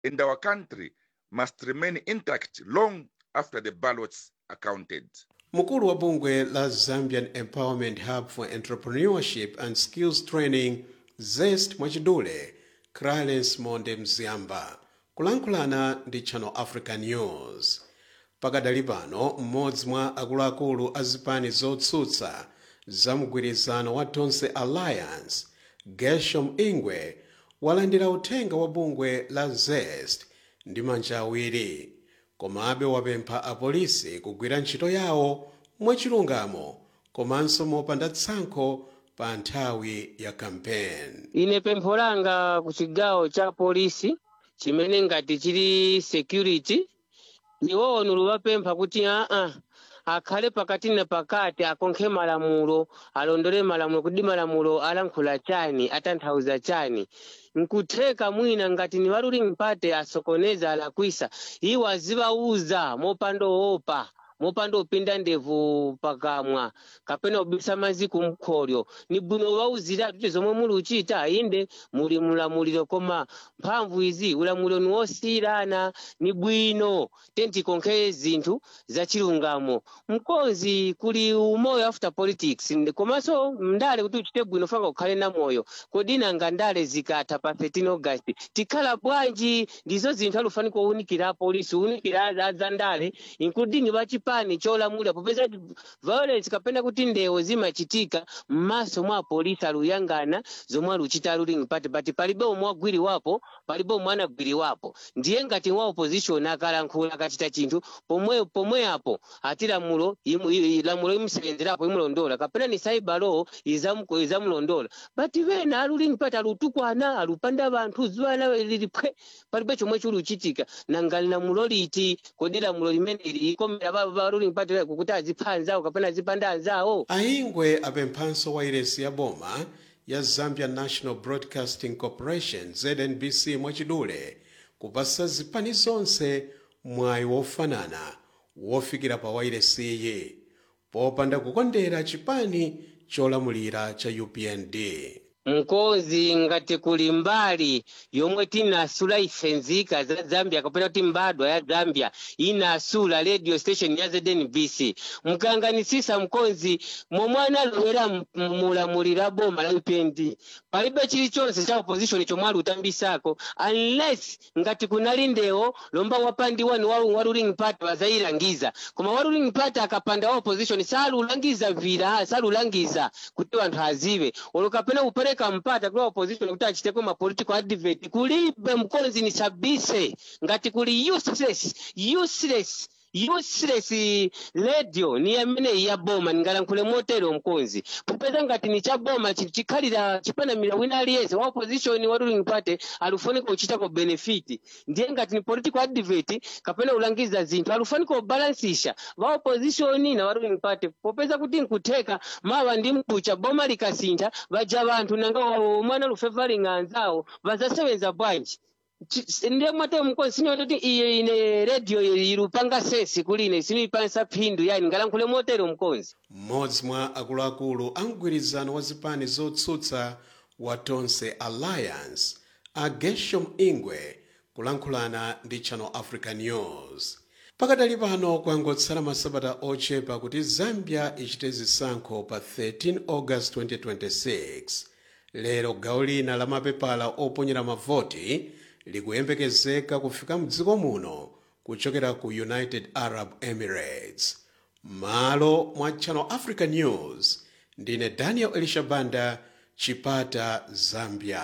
in our country must remain intact long after the ballots are counted. mkulu wa bungwe la zambian empowerment hub for entrepreneurship and skills training zest mwachidule clarence monde mziyamba kulankhulana ndi channel africa news pakadali pano mmodzi mwa akuluakulu a zipani zotsutsa za mgwirizano wa tonse alliance gershom ingwe walandira uthenga wa bungwe la zest ndi manja awiri komabe wapempha apolisi kugwira ntchito yawo mwachilungamo komanso mopanda tsankho pa nthawi ya kampeni ine pempho langa ku chigawo cha polisi chimene ngati chili security iwowo nuluvapempha kuti aa akhale pakati na pakati akonkhe malamulo alondole malamulo kuti malamulo alankhula chani atanthauza chani nkutheka mwina ngati ni waluli mpate asokoneza alakwisa iwo azivauza mopanda oopa mopanda upinda ndevu pakamwa kapena ubisa mazi kumkholyo ni bwino wauzira kuti zomwe muli uchita inde muli mulamuliro koma mphamvu izi ulamuliro ni wosiyirana ni bwino tentikonkhe zinthu zachilungamo mkonzi kuli umoyo after politics komanso mndale kuti uchite bwino fanga ukhale na moyo kodi nanga ndale zikatha pa 13 august tikhala bwanji ndizo zinthu alufanika kuwunikira apolisi uwunikira za ndale including vachipa chipani cholamulira popeza violence kapena kuti ndewo zimachitika m'maso mwa apolisi aluyangana zomwe aluchita ruling party but palibe omwe agwiriwapo palibe omwe anagwiriwapo ndiye ngati wa opposition akalankhula akachita chinthu pomwe pomwe apo ati lamulo imu- i- i- lamulo imusenzerapo imulondola kapena ni cyber law izamu- izamulondola but vena aluling party alutukwana alupanda vanthu zuwana lilipwe palibe chomwe chuluchitika nanga lamulo liti kodi lamulo limene likomera va va ruling party kukuti azipha anzawo kapena azipanda anzawo aingwe apemphanso wairesi ya boma ya zambia national broadcasting corporation znbc mwachidule kupasa zipani zonse mwayi wofanana wofikira pa wairesiyi popanda kukondera chipani cholamulira cha upnd mkozi ngati kuli mbali yomwe tinasula ife nzika za zambia kapena kuti mbadwa ya zambia inasula radio station ya znbc mkanganisisa mkonzi momwe analowera m- m- mulamulira boma la upnd palibe chilichonse cha opposition chomwe alutambisako unless ngati kunali ndewo lomba wapandiwa ni wa wa ruling party wazayilangiza koma wa ruling party akapanda wa opposition salulangiza vira salulangiza kuti wanthu azive olo kapena kupereka mpata kula opposition kuti achiteko ma political advert kulibe mkonzi ni sabise ngati kuli useless useless useless radio ni amene ya boma ningalankhule motero mkonzi popeza ngati ni cha boma chi- chikhalira chipanamira wina aliyense wa opposition wa ruling party alufunika kuchitako benefit ndiye ngati ni political advert kapena ulangiza zinthu alufunika kubalansisha va opposition na wa ruling party popeza kuti nkutheka mawa ndi mkucha boma likasintha vaja vanthu nanga wa- mwana lufevalinga anzawo vazasewenza bwanji Chi- ndiye mwate mkonzi sinyoto kuti iye ine radio ilupanga sesi kuline sinoipansa phindu yani ngalankhule motero mkonzi mmodzi mwa akuluakulu a mgwirizano wa zipani zotsutsa wa tonse alliance a gershom ingwe kulankhulana ndi channel africa news pakadali pano kwangotsala masabata ochepa kuti zambia ichite zisankho pa 13 august 2026 lero gawo lina la mapepala oponyera mavoti likuyembekezeka kufika mdziko muno kuchokera ku united arab emirates malo mwa channel africa news ndine daniel elishabanda chipata zambia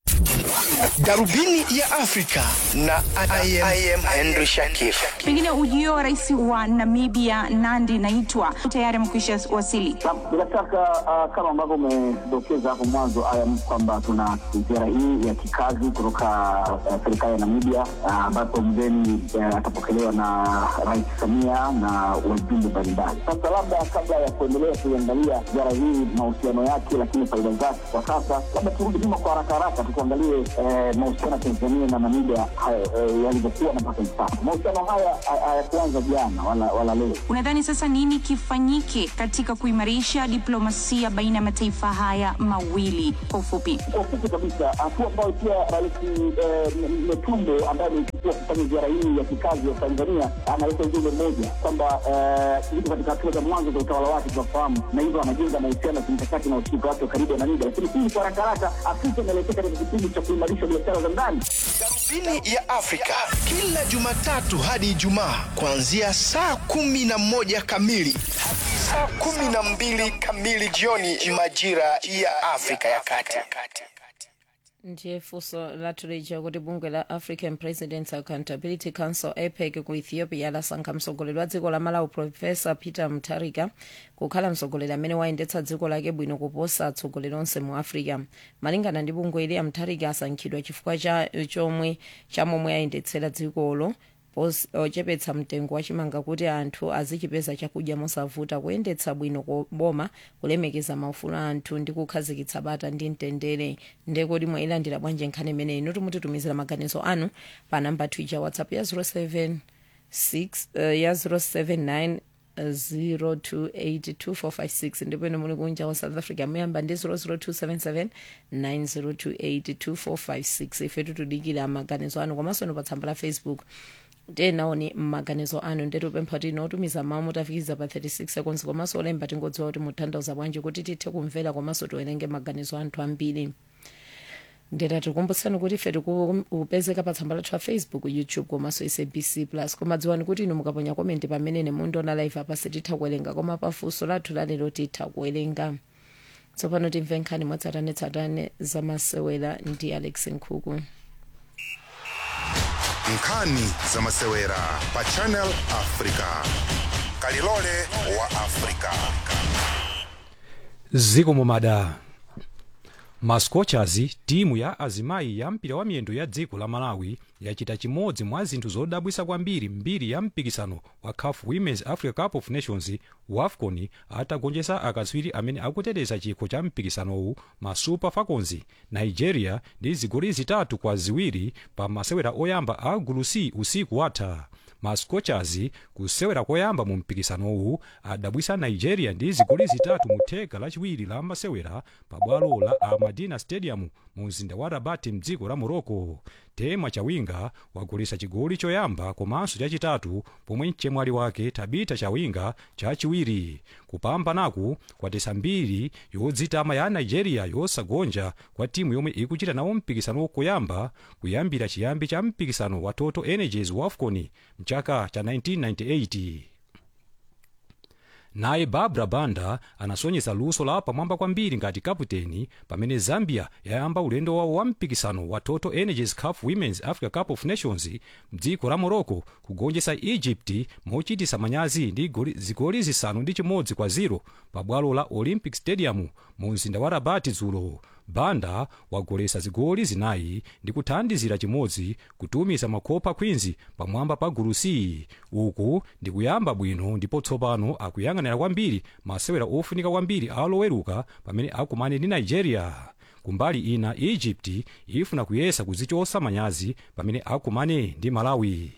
darubini ya afrika na I am, I am henry shakif pengine ujio wa rais wa namibia nandi naitwa tayari amekwisha wasili Bila shaka uh, kama ambavyo umedokeza hapo mwanzo ayam kwamba tuna ziara hii ya kikazi kutoka uh, serikali ya Namibia uh, ambapo mgeni uh, atapokelewa na Rais Samia na wajumbe mbalimbali. Sasa labda kabla ya kuendelea kuiangalia ziara hii mahusiano yake, lakini faida zake kwa sasa, labda turudi nyuma kwa haraka haraka tu kuangalia tuangalie eh, mahusiano ya Tanzania na Namibia haya, eh, yalivyokuwa na mpaka hivi sasa. Mahusiano haya ha- hayakuanza jana wala, wala leo. Unadhani sasa nini kifanyike katika kuimarisha diplomasia baina ya mataifa haya mawili? Kwa ufupi, Kwa ufupi kabisa, hatua ambayo pia Rais eh, M- Metumbo ambaye ameichukua kufanya ziara hii ya kikazi ya Tanzania analeta ujumbe mmoja kwamba eh, yuko katika hatua za mwanzo za utawala wake tunafahamu, na hivyo anajenga mahusiano ya kimkakati na ushirika wake wa karibu na Namibia. Lakini hii kwa haraka haraka, Afrika inaelekea katika kipindi cha kuimarisha biashara za ndani. Darubini ya Afrika kila Jumatatu hadi Ijumaa kuanzia saa kumi na moja kamili hadi saa kumi na mbili kamili jioni majira ya Afrika ya Kati. ndiye funso lathu kuti bungwe la african presidents accountability council apec ku ethiopia lasankha mtsogoleri wa dziko la malawi profesa peter mutharika kukhala mtsogoleri amene wayendetsa dziko lake bwino kuposa atsogoleri onse mu africa malingana ndi bungwe ili mutharika asankhidwa chifukwa cha chomwe chamomwe ayendetsera dzikolo pos- ochepetsa mtengo wachimanga kuti anthu azichipeza chakudya mosavuta kuyendetsa bwino koboma kulemekeza maufulu a anthu ndi kukhazikitsa bata ndi mtendere ndekodi mwayilandira bwanji nkhani imeneyi inu timutitumizira maganizo anu pa namba twitter whatsapp ya 07 6 uh, ya 079 02825456 ndipo ine muli kunja wa south africa muyamba ndi 00277 90282456 ife tutudikira maganizo anu komanso ino pa tsamba la facebook tenaoni mmaganizo anu ndetupempha kuti inotumiza mawu mutafikiza pa 36 seconds komanso olemba tingodziwa kuti mutanthauza bwanji kuti tithe kumvera komanso tiwerenge maganizo anthu ambiri ndeta tikumbutsani kuti ife tikupezeka pa tsamba lathu la facebook youtube komanso sabc plus koma dziwani kuti inu mukaponya komenti pamene mundiona live apa sititha kuwerenga koma pafunso lathu lalero titha kuwerenga tsopano timve nkhani mwatsatanetsatane zamasewera ndi alex nkhuku nkhani zamasewera pa channel africa kalilole wa africa ziko mumada mascochers timu ya azimayi ya mpira wa miyendo ya dziko la malawi yachita chimodzi mwa zinthu zodabwisa kwambiri mbiri ya mpikisano wa caf women's africa cup of nations wafcon atagonjetsa akatswiri amene akuteteza chikho cha mpikisanowu ma super falcons nigeria ndi zigoli zitatu kwa ziwiri pa masewera oyamba a gulu c usiku watha mascochers kusewera koyamba mu mpikisanowu adabwisa nigeria ndi zigoli zitatu mu theka lachiwiri la masewera pa bwalo la amadina stadium mu mzinda wa rabat mdziko la morocco tema chawinga wagolesa chigoli choyamba komanso chachitatu pomwe mchemwali wake tabita chawinga chachiwiri kupambanaku kwatesa mbiri yodzitama ya nigeria yosagonja kwa timu yomwe ikuchita nawo mpikisano koyamba kuyambira chiyambi cha mpikisano wa total energies wafcon mchaka cha 1998 naye barbara banda anasonyesa luso la pamwamba kwambiri ngati kaputeni pamene zambia yayamba ulendo wawo wa mpikisano wa total energies cup women's africa cup of nations mdziko la morocco kugonjetsa egypt mochitisa manyazi ndi goli- zigoli zisanu ndi chimodzi kwa 0 pa bwalo la olympic stadium mu mzinda wa rabat dzulo banda wagolesa zigoli zinayi ndi kuthandizira chimodzi kutumiza makopa queens pamwamba pa gulu c uku ndi kuyamba bwino ndipo tsopano akuyang'anira kwambiri masewera ofunika kwambiri aloweruka pamene akumane ndi nigeria kumbali ina egypt ifuna kuyesa kuzichosa manyazi pamene akumane ndi malawi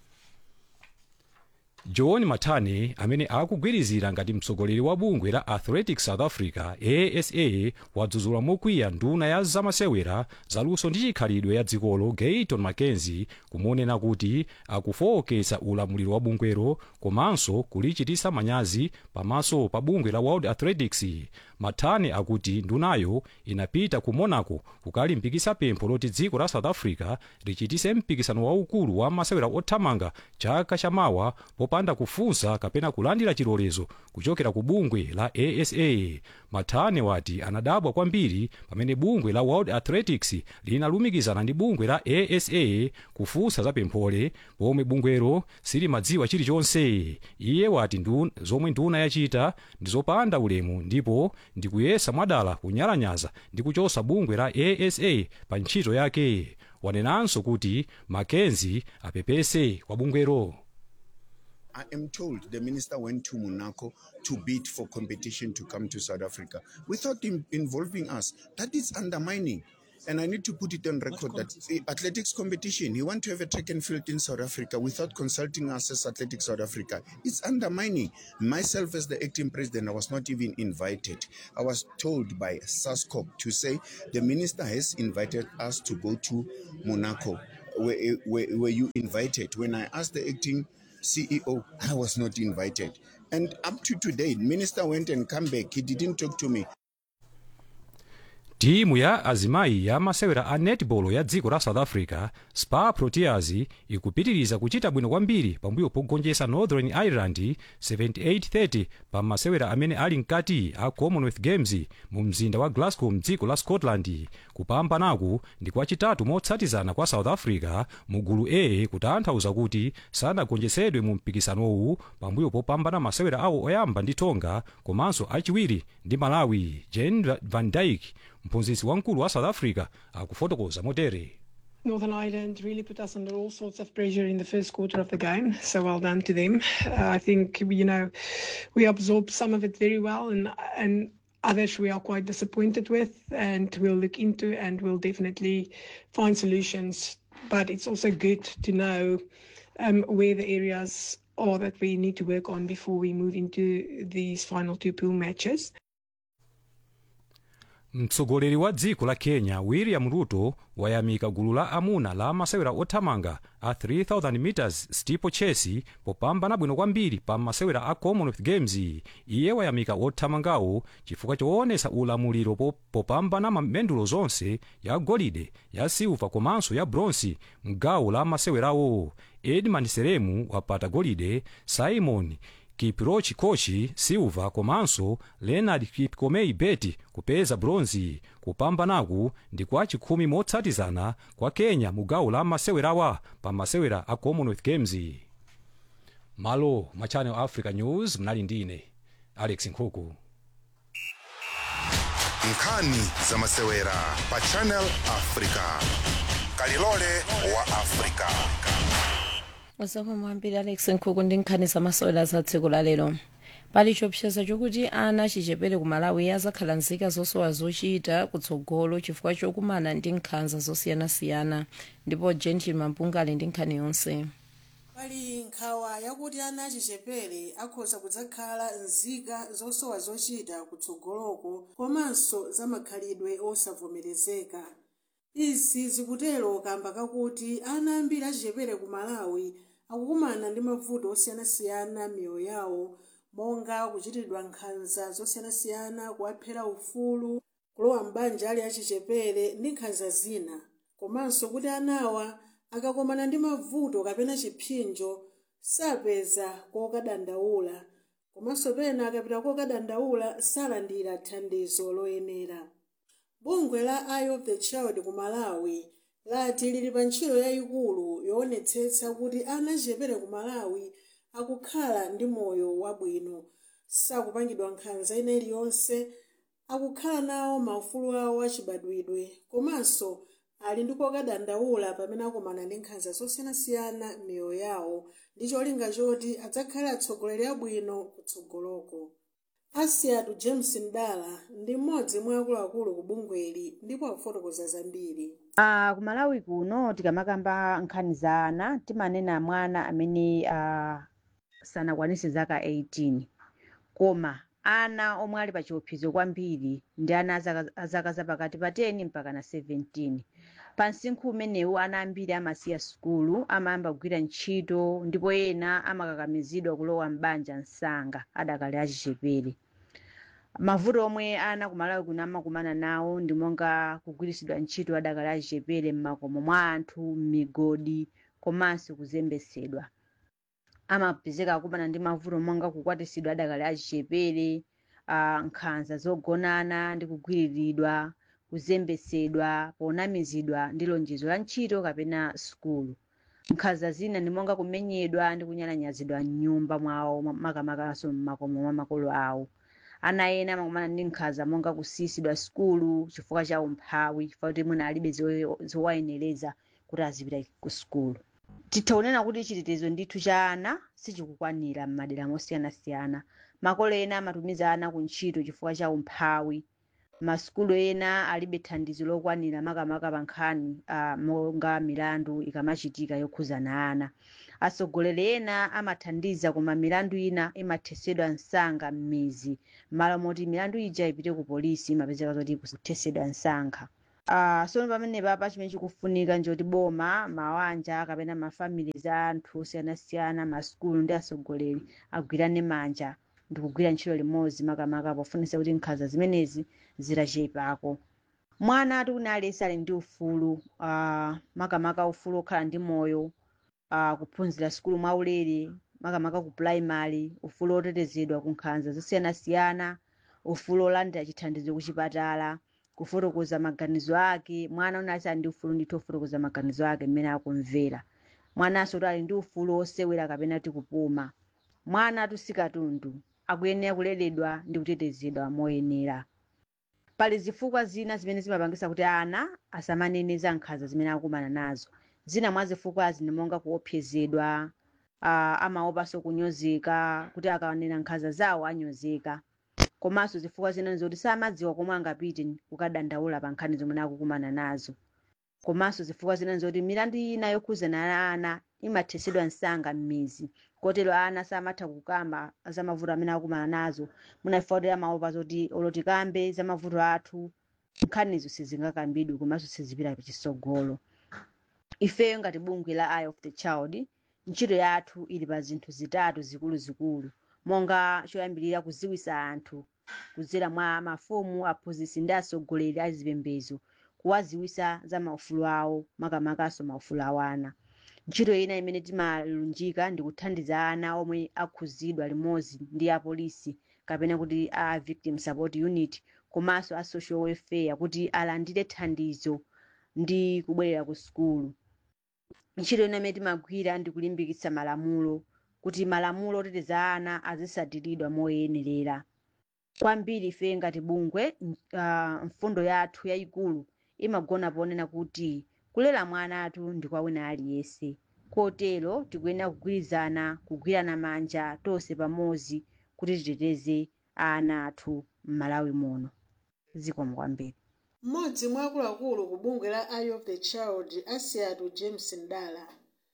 john matane amene akugwirizira ngati mtsogoleri wa bungwe la athletics south africa asa wadzudzula mokwiya nduna ya zamasewera zaluso ndi chikhalidwe ya dzikolo gayton mackenzie kumonena kuti akufowoketsa ulamuliro wa bungwero komanso kulichitisa manyazi pamaso pa bungwe la world athletics matane akuti ndunayo inapita ku monaco kukalimbikitsa pempho loti dziko la south africa lichitise mpikisano waukulu wa masewera othamanga chaka chamawa popanda kufunsa kapena kulandira chilolezo kuchokera ku bungwe la asa matane wati anadabwa kwambiri pamene bungwe la world athletics linalumikizana ndi bungwe la asa kufunsa za pemphole pomwe bungwero silimadziwa chilichonse iye wati ndu, zomwe nduna yachita ndi zopanda ulemu ndipo ndikuyesa mwadala kunyalanyaza ndi kuchosa bungwe la asa pa ntchito yake wanenanso kuti makenzi apepese kwa bungwero I am told the minister went to Monaco to bid for competition to come to South Africa without in- involving us. That is undermining. And I need to put it on record that the athletics competition, you want to have a track and field in South Africa without consulting us as Athletics South Africa. It's undermining. Myself, as the acting president, I was not even invited. I was told by SASCOP to say the minister has invited us to go to Monaco. Were, were, were you invited? When I asked the acting CEO, I was not invited. And up to today, minister went and come back. He didn't talk to me. timu ya azimayi ya masewera a netball ya dziko la south africa spar proteas ikupitiriza kuchita bwino kwambiri pambuyo pogonjetsa northern ireland 7830 pa masewera amene ali mkati a commonwealth games mu mzinda wa glasgow mdziko la scotland kupambanaku ndi kwachitatu motsatizana kwa south africa mu gulu a kutanthauza kuti sanagonjetsedwe mu mpikisanowu pambuyo popambana masewera awo oyamba ndi tonga komanso achiwiri ndi malawi jen van dyke mphunzitsi wamkulu wa south africa akufotokoza motere Northern Ireland really put us under all sorts of pressure in the first quarter of the game. So well done to them. Uh, I think you know we absorbed some of it very well, and and others we are quite disappointed with, and we'll look into and we'll definitely find solutions. But it's also good to know um, where the areas are that we need to work on before we move into these final two pool matches. mtsogoleri wa dziko la kenya william ruto wayamika gulu la amuna la masewera othamanga a 3000 meters steeplechase popambana bwino kwambiri pa masewera a commonwealth games iye wayamika othamangawo chifukwa choonesa ulamuliro po- popambana mamendulo zonse ya golide ya silva komanso ya bronsi mgawo la masewerawo edmund seremu wapata golide simon kiprochi kochi silva komanso leonard kipkomei beti kupeza bronzi kupambanaku ndi kwa chikhumi motsatizana kwa kenya mu gawo la masewerawa pa masewera a commonwealth games malo ma channel africa news mnali ndine alex nkhuku nkhani za masewera pa channel africa kalilole wa africa zikomo kwambiri alex nkhuku ndi nkhani zamasewera za tsiku la lero pali chiopsezo chokuti ana achichepere ku malawi azakhala nzika zosowa zochita kutsogolo chifukwa chokumana ndi nkhanza zosiyanasiyana ndipo gentil mampunga ali ndi nkhani yonse pali nkhawa yakuti ana achichepere akhoza kudzakhala nzika zosowa zochita kutsogoloko komanso zamakhalidwe osavomerezeka izi zikutero kamba kakuti ana ambiri achichepere ku malawi akukumana ndi mavuto osiyanasiyana miyoyo yawo monga kuchitidwa nkhanza zosiyanasiyana kuwaphera ufulu kulowa m'banja ali achichepere ndi nkhanza zina komanso kuti anawa akakomana ndi mavuto kapena chipsinjo sapeza kokadandaula komanso pena akapita kokadandaula salandira thandizo loyenera bungwe la eye of the child ku malawi lati lili pa ntchito yayikulu yoonetsetsa kuti ana achichepere ku malawi akukhala ndi moyo wabwino sakupangidwa nkhanza ina iliyonse akukhala nawo maufulu awo achibadwidwe komanso ali ndi kokadandaula pamene akumana ndi nkhanza zosiyanasiyana miyoyo yawo ndi cholinga choti adzakhale atsogoleri abwino kutsogoloko asiatu james ndala ndi mmodzi mwa akuluakulu ku bungweli ndipo akufotokoza zambiri Uh, kumalawi kuno tikamakamba nkhani za ana timanena mwana amene uh, sanakwanise zaka 18 koma ana omwe ali pa chiopsezo kwambiri ndi ana azaka azaka zapakati pa 10 mpaka na 17 pa msinkhu umenewu ana ambiri amasiya sukulu amayamba kugwira ntchito ndipo ena amakakamizidwa kulowa m'banja msanga adakali achichepere mavuto omwe ana kumalawi kuno amakumana nawo ndi monga kugwiritsidwa ntchito adakali achichepere m'makomo mwa anthu m'migodi komanso kuzembesedwa amapezeka akumana ndi mavuto monga kukwatisidwa adakali achichepere uh, nkhanza zogonana ndi kugwiriridwa kuzembesedwa ponamizidwa ndi lonjezo la ntchito kapena sukulu nkhanza zina ndi monga kumenyedwa ndi kunyalanyazidwa m'nyumba mwawo makamakaso m'makomo mwa makolo awo ana ena amakumana ndi nkhanza monga kusiyisidwa sukulu chifukwa cha umphawi chifukwa kuti mwina alibe zoye- zowayenereza kuti azipita ku sukulu titha kunena kuti chitetezo ndithu cha ana sichikukwanira m'madera mosiyanasiyana makolo ena amatumiza ana ku ntchito chifukwa cha umphawi masukulu ena alibe thandizo lokwanira makamaka pa nkhani uh, monga milandu ikamachitika yokhuzana ana atsogoleri ena amathandiza koma milandu ina imathesedwa msanga m'mizi malo moti milandu ija ipite ku polisi imapezeka zoti ikuthesedwa msankha Uh, so pamenepa pa chimene chikufunika njoti boma mawanja kapena mafamili za anthu osiyanasiyana masukulu ndi atsogoleri agwirane manja ndikugwira ntchito limodzi makamaka pofunisa kuti nkhanza zimenezi zitachepako mwana ati kuti aliyense ali ndi ufulu uh, makamaka ufulu okhala ndi moyo uh, kuphunzira sukulu mwaulere makamaka ku primary ufulu otetezedwa ku nkhanza zosiyanasiyana ufulu olandira chithandizo ku chipatala kufotokoza maganizo ake mwana unati ali ndi ufulu ndithu ofotokoza maganizo ake mmene akumvera mwananso kuti ali ndi ufulu osewera kapena ti kupuma mwana tusikatundu akuyenera kuleredwa ndi kutetezedwa moyenera pali zifukwa zina zimene zimapangisa kuti ana asamanene za nkhanza zimene akumana nazo zina mwa zifukwazi ni monga kuopsezedwa uh, amaopanso kunyozeka kuti akaonera nkhanza zawo anyozeka komanso zifukwa zina nzoti samadziwa komwe angapite kukadandaula pa nkhani zomwe akukumana nazo komanso zifukwa zina nzoti milandu ina yokhuzana na ana imathesedwa msanga m'mizi kotero ana samatha kukamba za mavuto amene akumana nazo munafika kuti amaopa zoti olotikambe za mavuto athu nkhanizo sizingakambidwe komanso sizipita pachitsogolo ifeyo ngati bungwe la eye of the child ntchito yathu ili pa zinthu zitatu zikuluzikulu monga choyambirira kuziwisa anthu kudzera mwa mafumu aphunzitsi ndi atsogoleri a zipembedzo kuwaziwisa za maufulu awo makamakaso maufulu awo ana ntchito ina imene timalunjika ndi kuthandiza ana omwe akhuzidwa limodzi ndi apolisi kapena kuti a victim support unit komanso a social welfare kuti alandire thandizo ndi kubwerera ku sukulu ntchito ina imene timagwira ndi kulimbikitsa malamulo kuti malamulo oteteza ana azisatiridwa moyenerera kwambiri ife ngati bungwe uh, mfundo yathu yayikulu imagona ponena kuti kulera mwana athu ndi kwa wina aliyense kotero tikuyenera kugwirizana kugwirana manja tonse pamodzi kuti titeteze ana athu m'malawi muno zikomo kwambiri mmodzi mwa akuluakulu ku bungwe la eye of the child asiatu james ndala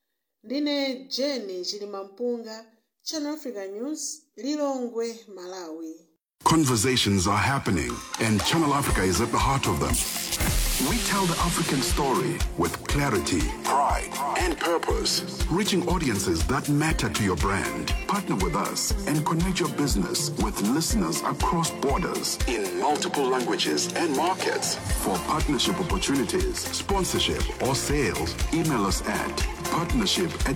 ndine jeni chilimampunga channel africa news lilongwe malawi Conversations are happening, and Channel Africa is at the heart of them. We tell the African story with clarity, pride, and purpose, reaching audiences that matter to your brand. Partner with us and connect your business with listeners across borders in multiple languages and markets. For partnership opportunities, sponsorship, or sales, email us at partnership at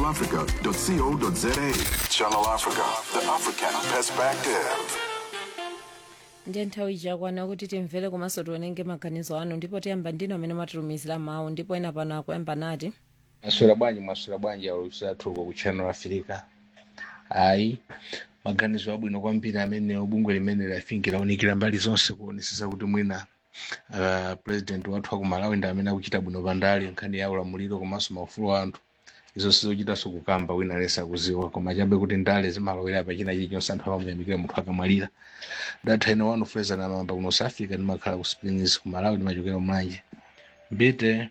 channelafrica.co.za. Channel Africa, the African perspective. ndiye nthawi ichakwana kuti timvere komanso tionenge maganizo anu ndipo tiyamba ndino amene mwatilumizira mawu ndipo ena pano akuyamba nati mwaswera bwanji mwaswera bwanji aulusi athu uko ku channel africa ayi maganizo abwino kwambiri amene bungwe limene lafinki launikira mbali zonse kuonesesa kuti mwina uh, president wathu wa ku malawi ndi amene akuchita bwino pandali nkhani ya ulamuliro komanso maufulu a anthu izo sizochitanso kukamba wina lesa akuziwa koma chabe kuti ndale zimalowera pachina chilichonse anthu amamuyamikira munthu akamwalira datha ino wanu fuleza na mamba kuno south africa ndimakhala ku springs ku malawi ndimachokera mlanje mbite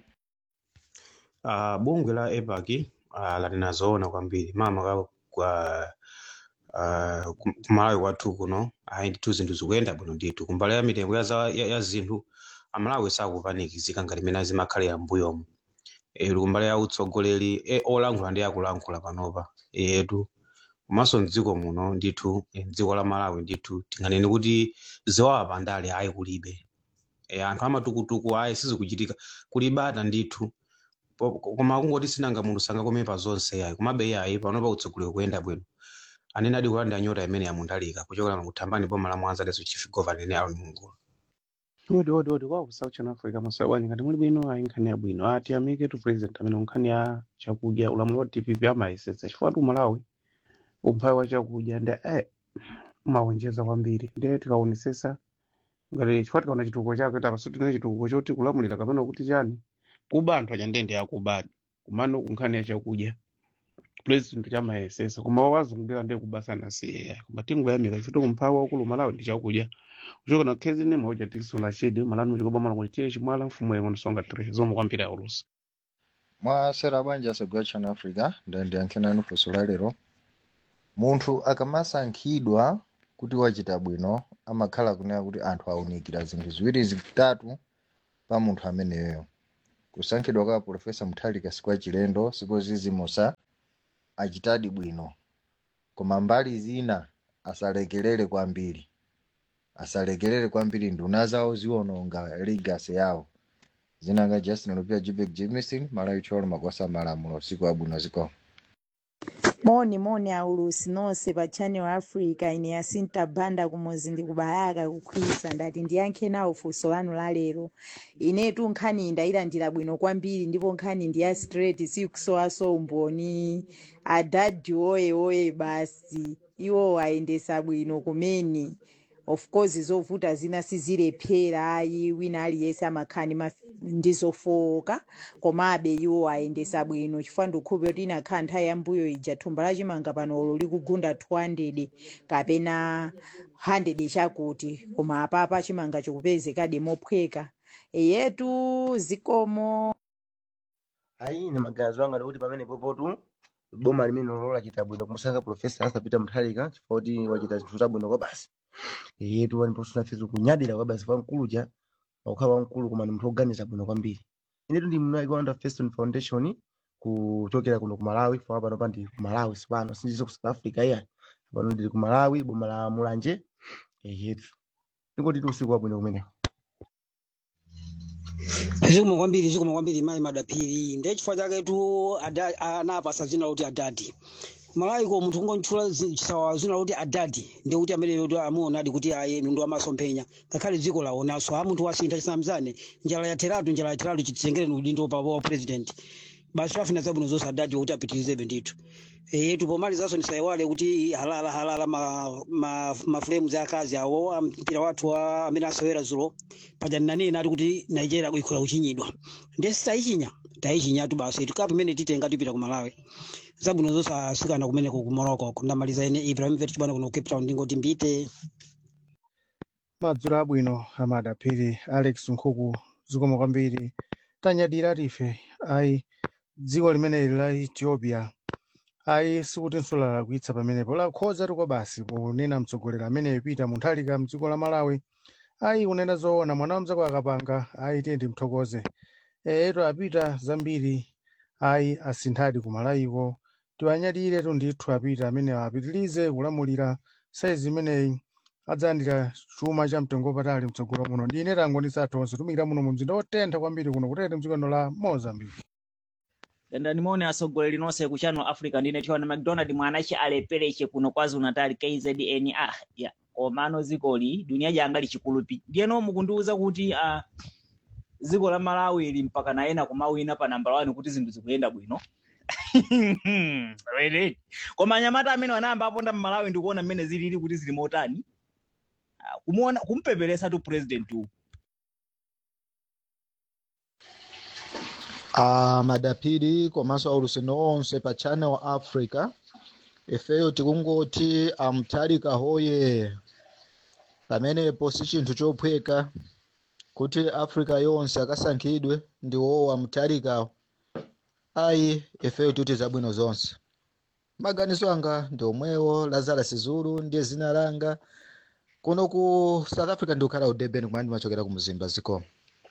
uh, bungwe la epac uh, latinazoona kwambiri mama ka kwa uh, kumalawi kwathu kuno ayi ndithu zinthu zikuyenda bwino ndithu kumbali ya mitengo ya, za- ya, ya zinthu amalawi sakupanikizika ngati mene zimakhalira mbuyomu e, kumbali ya utsogoleri e, olankhula ndi akulankhula panopa etu komanso mdziko muno ndithu e, mdziko la malawi ndithu tinganene kuti ziwawa pandale ayi kulibe e, anthu amatukutuku ayi sizikuchitika kulibata ndithu Po- koma kungoti sinanga munthu sangakome pa zonse yayi komabe yayi panopa utsogoleri kuyenda bwino anene adi kulandira nyota imene yamundalika kuchokera kuthambani boma la mwanza leso chief governor ne alon mungulu odi odi odi kwa ku south africa masoya bwanji ngati muli bwino ayi nkhani yabwino ati amike tu president amene nkhani ya chakudya ulamuliro wa dpp amayesetsa chifukwa tu malawi umphawi wa chakudya ndi eh umawonjeza kwambiri ndiye tikaonesesa ngati chifukwa tikaona chitukuko chake tapaso tine chitukuko choti kulamulira kapena kuti chani kuba anthu achandende akubadi kumano kunkhani ya chakudya president chamayesesa koma wazungulira ndiye kubasana siye koma tingoyamika chifukwa umphawi waukulu malawi ndi chakudya kuchoka na khezi mauja tikisula chidi malani muchikobamala kuti tiye chimwala mfumu yengo nisonga tire zomwe kwambiri aulusi mwasera bwanji asogwa chana africa ndandiyankhenani funso la lero munthu akamasankhidwa kuti wachita bwino amakhala kunena kuti anthu awunikira zinthu ziwiri zitatu pa munthu ameneyo kusankhidwa kwa profesa mutharika sikwa chilendo sikozizimosa achitadi bwino koma mbali zina asalekelere kwambiri asalekelere kwambiri nduna zawo ziwononga legacy yawo zinanga justin lupia jibek jimison malaitolo makwasa malamulo siku abwino ziko moni moni aulusi nonse pa channel africa ine yasinta banda kumozi ndikubayaka kukhwisa ndati ndiyankhe nawo funso lanu la lero inetu nkhani ndayilandira bwino kwambiri ndipo nkhani ndi ya straight sikusowaso umboni adadi oye oye basi iwo ayendesa bwino kumeni of course zovuta zina sizilephera ayi wina aliyense amakhani maf- ndizofowoka komabe iwo ayendesa bwino chifukwa ndikhupe kuti inakhala nthawi yambuyo ija thumba lachimanga panolo likugunda 200 kapena 100 chakuti koma apapa chimanga chikupezekadi mophweka eyetu zikomo ayi ine maganizo anga ndikuti pamene popotu boma limene lolola chita bwino kumusankha profesa asapita muthalika chifukwa kuti wachita zinthu zabwino kwa basi yetu waniposuna kunyadira kwa basi wamkuluja wakukhala wamkulu koma ni munthu oganiza bwino kwambiri inetu ndi mnaki wa under Feston foundation kuchokera kuno ku malawi fika pano pa ndi ku malawi sipano sindizo ku south africa iya pano ndili ku malawi boma la mulanje yetu ndingoti ti usiku wabwino kumeneko zikomo kwambiri zikomo kwambiri mayi madapiri ndiye chifukwa chake tu ada- anapasa zina kuti adadi malaiko munthu kungontchula chisawawa zina kuti adadi ndiye kuti amene kuti amuonadi kuti aye mndu amasomphenya ngakhale dziko laonanso a munthu wasintha chisamzane njala yatheratu njala yatheratu chititengere ni udindo pa wa president basi afuna zabwino zonse adadi kuti apitirizebe ndithu yetu pomalizanso ndisayiwale kuti halala halala ma, ma, mafulemu za akazi awo a mpira wathu wa amene asewera zulo paja nanena ati kuti nigeria ikhola kuchinyidwa ndiye sitayichinya tayichinyatu basi tukapo imene titenga tipita ku malawi zabwino zonse asikana kumeneko ku morocco ndamaliza ine ibrahim vet chibana kuno cape town ndingoti mbite madzulo abwino amadapiri alex nkhuku zikomo kwambiri tanyadira tife ayi dziko limeneli la ethiopia ayi sikutinso lalakwitsa pamenepo lakhoza tikwa basi ponena mtsogoleri amene ipita munthalika mdziko la malawi ayi kunena zoona mwana wamzako akapanga ayi tiye timthokoze eyetu apita zambiri ayi asinthadi ku malawiko tiwanyadire ndithu apita amene apitirize kulamulira saizi imeneyi adzalandira chuma cha mtengo wapatali mtsogolo muno ndine tangonisa tonse tumikira muno mu mzinda wotentha kwambiri kuno kutete mdzikono la mozambique dandani mone atsogoleri nonse ku channel africa ndine tiwana mcdonald mwanachi alepereche kuno kwazulu natal kzn ah ya komano zikoli dunia janga lichikulupi ndiyeno mukundiuza kuti ah, dziko la malawi ili mpaka naena kumawina pa namba 1 kuti zinthu zikuyenda bwino Really? koma anyamata amene wanayamba aponda mmalawi ndikuona mmene zilili kuti zili motani Ah, kumuona kumpeperesa tu president uwu a madapiri komanso aulusindo onse pa channel africa ifeyo tikungoti amthalika hoye pamenepo si chinthu chophweka kuti africa yonse akasankhidwe ndi wowo amthalikawo ayi ifeyo tikuti zabwino zonse maganizo anga ndi omwewo lazarus zulu ndiye zina langa kuno ku south africa ndikukhala ku durban kumene ndimachokera ku mzimba zikomo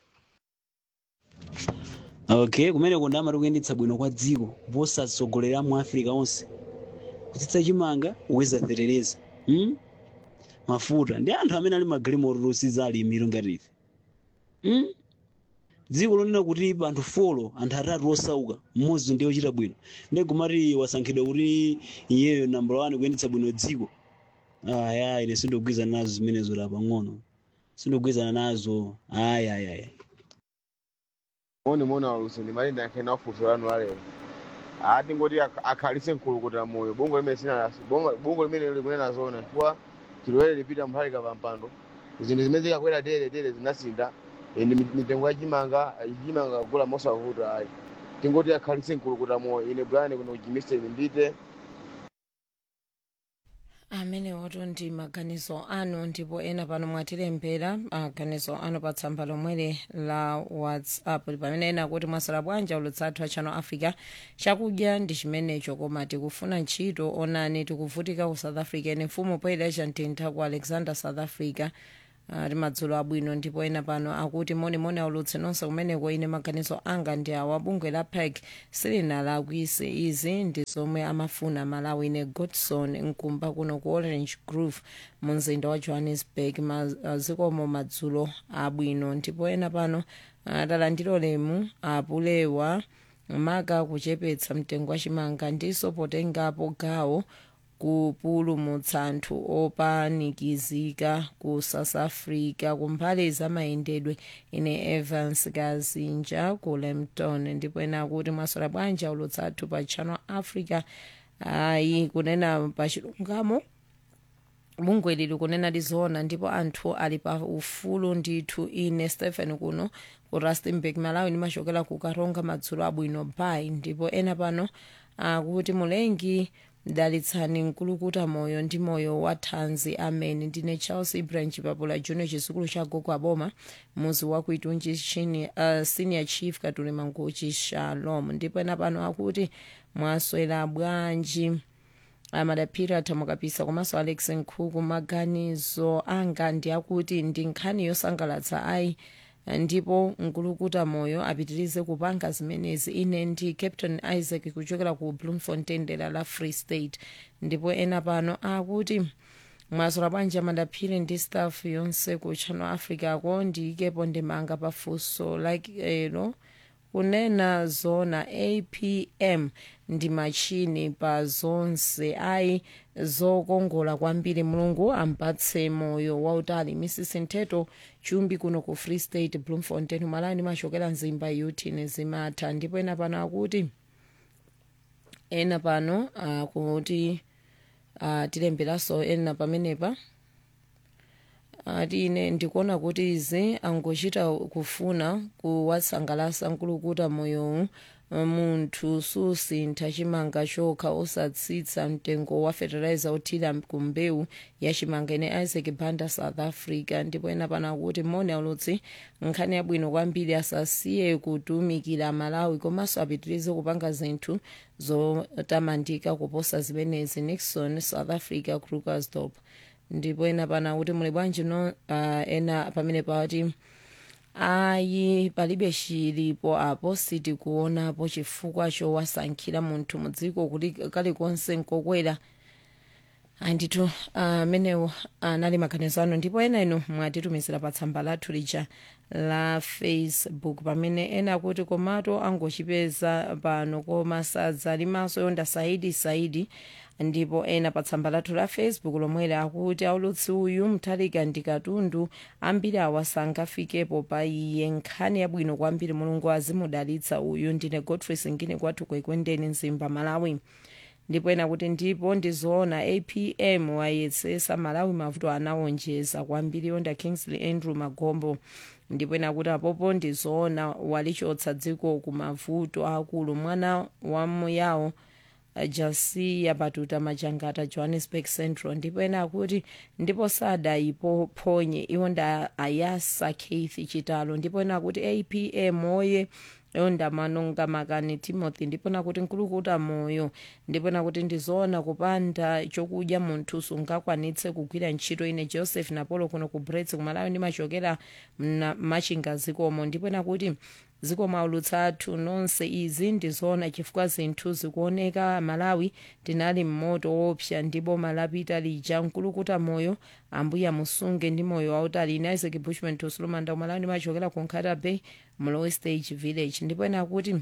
okay kumene kundamati kuyendetsa bwino kwa dziko posatsogolerera mu africa onse kutsitsa chimanga uwezaterereza hmm? mafuta ndi anthu amene ali magalimoto losiza alimiro ngati ife hmm? dziko lonena kuti anthu folo anthu atatu osauka mmodzi ndiye ochita bwino ndiye kumati wasankhidwa kuti iyeyo nambala wani kuyendetsa bwino dziko aya ine sindogwizana nazo zimenezo la pang'ono sindogwizana nazo aya aya aya moni moni alusi ndimalinde ankena funso lanu lalero ati ngoti ak- akhalitse mkulukutira moyo bongo limene sina bongo bongo limene likunena zona chifukwa chilowere lipita mphalika pa mpando zinthu zimene zikakwera tere tere zinasinda ende mit- mitengo ya chimanga chimanga kugula mosavuta ayi tingoti akhalitse mkulukutira moyo ine bwana kuno kuchimiseni mbite amenewoto ndi maganizo anu ndipo ena pano mwatilembera maganizo anu pa tsamba lomweli la whatsapp pamene ena kuti mwasala bwanji ulutsathu a channel africa chakudya ndi chimenecho koma tikufuna ntchito onani tikuvutika ku south africa ene mfumu poyera mtintha ku alexander south africa ali madzulo abwino ndipo ena pano akuti monimoni aulutse nonse kumeneko ine maganizo anga ndi awa bungwe la pec silinalakwise izi ndi zomwe amafuna malawi ine godson mkumba kuno ku orange grove mu mzinda wa johannesburg mazikomo madzulo abwino ndipo ena pano atalandiro lemu apulewa maka kuchepetsa mtengo wa chimanga ndiso potengapo gawo kupulumutsa anthu opanikizika ku south africa kumbali zamayendedwe ine evans kazinja ku lempton ndipo ena akuti mwasala bwanji ulutsathu pa channel africa ayi kunena pa chilungamo bungwe lili kunena lizoona ndipo anthu ali pa ufulu ndithu ine stephen kuno ku rustenburg malawi nimachokera ku karonga madzulo abwino bay ndipo ena pano akuti mulengi mdalitsani mkulukuta moyo ndi moyo wa thanzi amene ndine charles ibrahim chipapula junior chizukulu cha gogo aboma muzi wa kuitunji chini uh, senior chief katuli manguchi shalom ndipo ena pano akuti mwaswera bwanji amadaphiri athamukapisa komanso alex nkhuku maganizo anga ndi akuti ndi nkhani yosangalatsa ayi ndipo mkulukuta moyo apitirize kupanga zimenezi ine ndi captain isaac kuchokera ku bloemfontein dera la free state ndipo ena pano akuti mwaswera bwanji amadaphiri ndi staff yonse ku channel africa ko ndiyikepo ndimanga pafunso like elo kunena zona apm ndi machini pa zonse ayi zokongola kwambiri mulungu ampatse moyo wautali mrs nteto chumbi kuno ku free state bloemfontein malani machokera mzimba yutini zimatha ndipo ena pano akuti ena pano akuti uh, tilemberanso ena pamenepa ati ine ndikuona kuti izi angochita kufuna kuwasangalasa mkulukuta moyowu munthu susintha chimanga chokha osatsitsa mtengo wa fertilizer othira ku mbewu ya chimanga ine isaac banda south africa ndipo ena pano akuti moni aulutsi nkhani yabwino kwambiri asasiye kutumikira malawi komanso apitirize kupanga zinthu zotamandika kuposa zimenezi nixon south africa krugersdorp ndipo ena pano akuti muli bwanji no uh, ena pamene pati ayi palibe chilipo apo sitikuonapo chifukwa chowasankhira munthu mudziko kuti kalikonse nkokwera andithu amenewo uh, anali maganizo ano ndipo ena inu mwatitumizira pa tsamba lathu lija la facebook pamene ena akuti komato angochipeza pano koma sadzalimanso yonda saidi saidi ndipo ena pa tsamba lathu la facebook lomwera akuti aulutsi uyu mthalika ndi katundu ambiri awa sangafikepo pa iye nkhani yabwino kwambiri mulungu azimudalitsa uyu ndine godfrey singini kwathu kwekwendeni mzimba malawi ndipo ena kuti ndipo ndizoona apm wayesesa malawi mavuto anawonjeza kwambiri yonda kingsley andrew magombo ndipo ena kuti apopo ndizoona walichotsa dziko ku mavuto akulu mwana wa muyawo jasiya batuta majangata johannesburg central ndipo ena akuti ndipo sadayiphonye iwo nda ayasa keith chitalo ndipo ena akuti apm oye yonda manonga makani timothy ndipo nakuti nkulukuta moyo ndipo nakuti ndizoona kupanda chokudya munthu sungakwanitse kugwira ntchito ine joseph napolo kuno ku brets kumalawi ndimachokera machinga zikomo ndipo nakuti zikomo aulutsa athu nonse izi ndizoona chifukwa zinthu zikuoneka malawi tinali mmoto wopsa ndipo malapita lija nkulukuta moyo ambuya musunge ndi moyo wautali ine isaac bushman tosulumanda kumalawi ndimachokera ku nkhata bay mlowe stage village ndipo ena kuti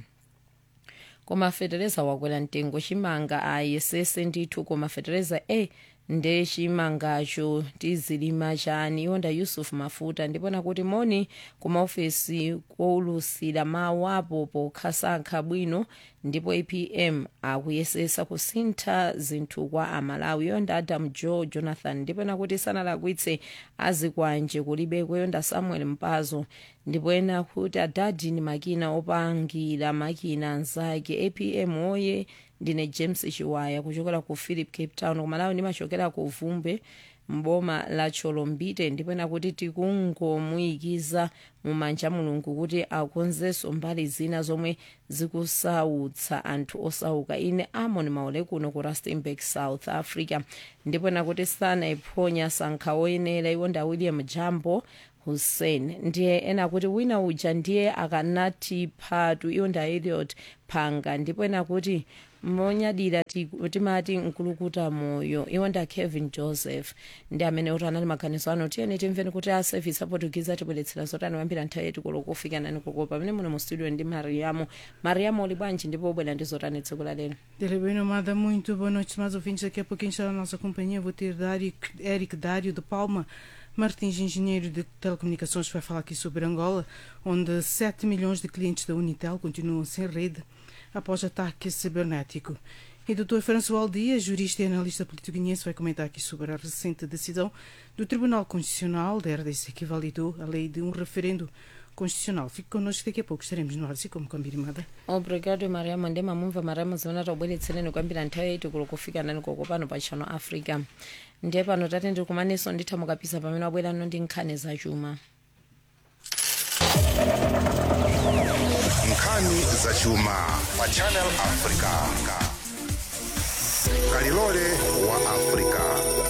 koma fetereza wakwera mtengo chimanga ayesese ndithu koma fetereza e nde chimangacho tizilima chani yonda yusuf mafuta ndipona kuti moni kumaofesi koulusira mawu apo pokhasankha bwino ndipo apm akuyesesa kusintha zinthu kwa amalawi yonda adam joe jonathan ndipona kuti sanalakwitse azikwanje kulibeko yonda samuel mpazo ndipo ena kuti adadi ni makina opangira makina anzake apm oye ndine james chiwaya kuchokera ku philip cape town kumalawi ndimachokera ku vumbe mboma la cholombite ndipena kuti tikungomuyikiza mumanja mulungu kuti akonzenso mbali zina zomwe zikusautsa anthu osauka ine amon maule kuno ku rustenburg south africa ndipena kuti sanaiponya sankha oyenera iwo nda william jambo hussein ndiye ena kuti wina uja ndiye akanati phatu iwo nda eliot phanga ndipo ena kuti monyadira ti- timati nkulukuta moyo iwo nda kevin joseph ndi amene kuti anali maganizo ano tiyeni timveni kuti a service aportugize atibweretsera zotani kuyambira nthawi yetu kulo kufika nani koko pamene muno mu studio ndi mariamo mariamo uli bwanji ndipo ubwera ndi zotani tsiku la lero Dele bem, Amada, muito boa noite, mais ouvintes. Daqui a pouquinho está na nossa companhia. Vou ter Dário, Eric Dário de Palma Martins, engenheiro de telecomunicações, vai falar aqui sobre Angola, onde 7 milhões de clientes da Unitel continuam sem rede após ataque cibernético. E Dr. François Dias, jurista e analista político guineense, vai comentar aqui sobre a recente decisão do Tribunal Constitucional da RDC que validou a lei de um referendo constitucional. Fique connosco, daqui a pouco estaremos no ar, assim como combinado. obrigado mariamo ndi mamumva mariamo zimene tabweretsereni kuyambira nthawi yetu kulo kufika nani koko pano pa chano africa ndiye pano tate ndikumaneso nditha mukapisa pamene wabwerano ndi nkhani zachuma nkhani zachuma pa channel africa kalilole wa africa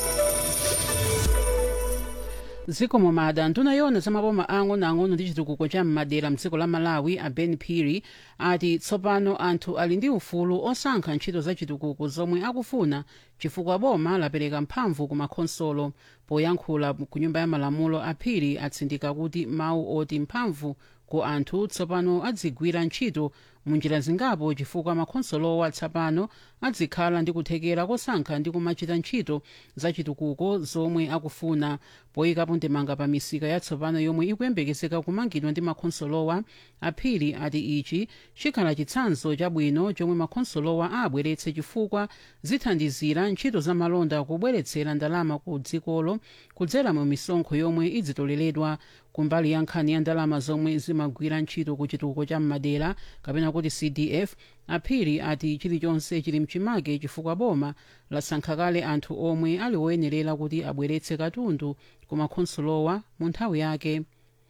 zikomo mada nduna yona za maboma ang'onoang'ono ndi chitukuko cha m'madera mdziko la malawi a ben piri ati tsopano anthu ali ndi ufulu osankha ntchito za chitukuko zomwe akufuna chifukwa boma lapereka mphamvu ku makhonsolo poyankhula ku nyumba ya malamulo a piri atsindika kuti mawu oti mphamvu ku anthu tsopano adzigwira ntchito munjira zingapo chifukwa makhonsolowa tsopano adzikhala ndi kuthekera kosankha ndi kumachita ntchito za chitukuko zomwe akufuna poyikapo ndemanga pa misika yatsopano yomwe ikuyembekezeka kumangidwa ndi makhonsolowa aphiri ati ichi chikhala chitsanzo chabwino chomwe makhonsolowa abweretse chifukwa zithandizira ntchito za malonda kubweretsera ndalama ku dzikolo kudzera mu misonkho yomwe idzitoleredwa kumbali ya nkhani ya ndalama zomwe zimagwira ntchito ku chitukuko cha m'madera kapena kuti cdf aphiri ati chilichonse chili mchimake chifukwa boma lasankha kale anthu omwe ali woyenerera kuti abweretse katundu ku makhonsolowa mu nthawi yake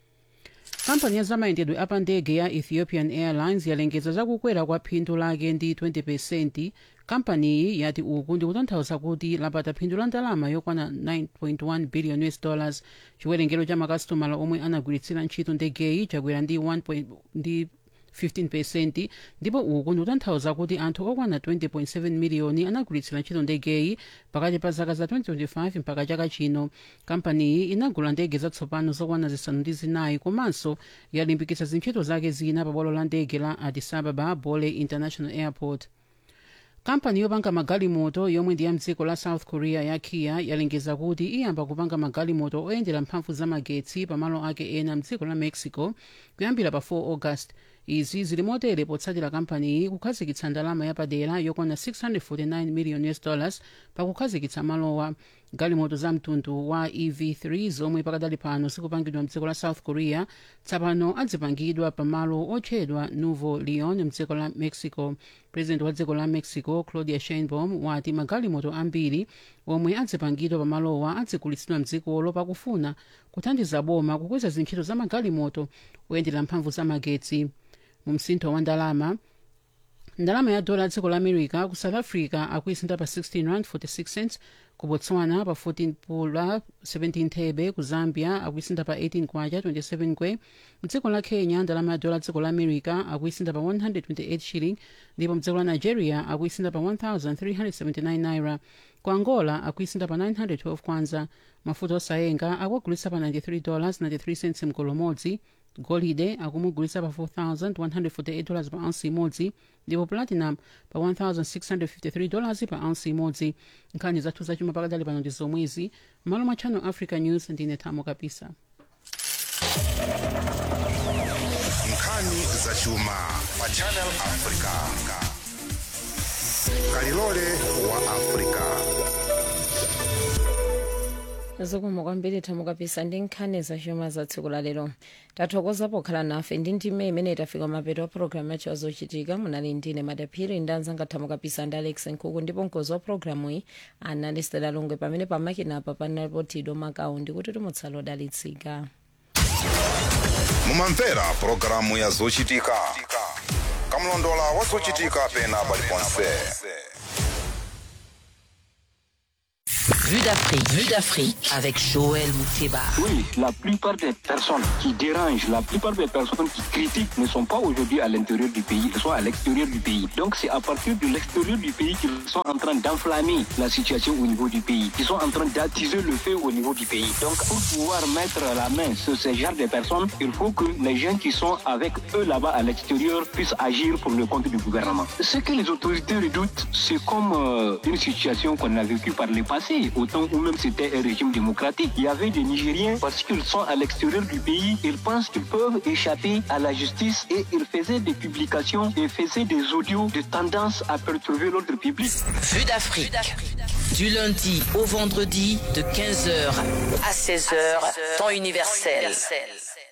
kampani ya zamayendedwe apa ndege ya ethiopian airlines yalengeza zakukwera kwa phindu lake ndi 20 kampaniyi yati uku ndi kutanthauza kuti lapata phindu la ndalama yokwana 9.1 billion us dollars chiwerengero cha makasitomala omwe anagwiritsira ntchito ndegeyi chakwera ndi 1 ndi 15 ndipo uku ndikutanthauza kuti anthu okwana 20.7 miliyoni anagwiritsira ntchito ndegeyi pakati pa zaka za 2025 mpaka chaka chino kampaniyi inagula ndege zatsopano zokwana zisanu ndi zinayi komanso yalimbikitsa zintchito zake zina pa bwalo la ndege la addis ababa bole international airport kampani yopanga magalimoto yomwe ndi ya mdziko la south korea ya kia yalengeza kuti iyamba kupanga magalimoto oyendera mphamvu za magetsi pamalo ake ena mdziko la mexico kuyambira pa 4 august izi zili motere potsatira kampaniyi kukhazikitsa ndalama yapadera yokwana 649 million us dollars pakukhazikitsa malowa galimoto za mtundu wa ev3 zomwe pakadali pano zikupangidwa mdziko la south korea tsopano adzipangidwa pamalo otchedwa nuevo leon mdziko la mexico president wa dziko la mexico claudia sheinbaum wati magalimoto ambiri omwe adzipangidwa pamalowa adzigulitsidwa mdzikolo pakufuna kuthandiza boma kukweza zintchito za magalimoto oyendera mphamvu za magetsi mu msintho wa ndalama ndalama ya dola dziko la america ku south africa akuisintha pa 16 rand 46 cents ku botswana pa 14 pula 17 thebe ku zambia akuisintha pa 18 kwacha 27 kwe mdziko la kenya ndalama ya dola dziko la america akuisintha pa 128 shilling ndipo mdziko la nigeria akuisintha pa 1379 naira ku angola akuisintha pa 912 kwanza mafuta osayenga akuagulitsa pa 93 dollars 93 cents mgolo modzi golide akumugulitsa pa 4148 dollars pa ounce imodzi ndipo platinum pa 1653 dollars pa ounce imodzi nkhani zathu zachuma pakadali pano ndi zomwezi malo mwa channel africa news ndine thamo kapisa nkhani zachuma pa channel africa kalilole wa africa zikomo kwambiri tamukapisa ndi nkhani zachuma za tsiku la lero tathokoza pokhala nafe ndi ndime imene tafika mapeto a programu yacho azochitika munali ndine madaphiri ndi anzanga tamukapisa ndi alex nkhuku ndipo mkozi wa programu iyi anali stela longwe pamene pamakina apa panalipo tido makawu ndikuti timutsala odalitsika mumamvera pulogalamu ya zochitika kamlondola wa zochitika pena paliponse Vue d'Afrique, Vue d'Afrique avec Joël Mouteba. Oui, la plupart des personnes qui dérangent, la plupart des personnes qui critiquent ne sont pas aujourd'hui à l'intérieur du pays, elles sont à l'extérieur du pays. Donc c'est à partir de l'extérieur du pays qu'ils sont en train d'enflammer la situation au niveau du pays, qu'ils sont en train d'attiser le feu au niveau du pays. Donc pour pouvoir mettre la main sur ce genre de personnes, il faut que les gens qui sont avec eux là-bas à l'extérieur puissent agir pour le compte du gouvernement. Ce que les autorités redoutent, c'est comme euh, une situation qu'on a vécue par le passé, au temps où même c'était un régime démocratique. Il y avait des Nigériens, parce qu'ils sont à l'extérieur du pays, ils pensent qu'ils peuvent échapper à la justice et ils faisaient des publications et faisaient des audios de tendance à perturber l'ordre public. Vue d'Afrique. Du lundi au vendredi de 15h à 16h, temps universel.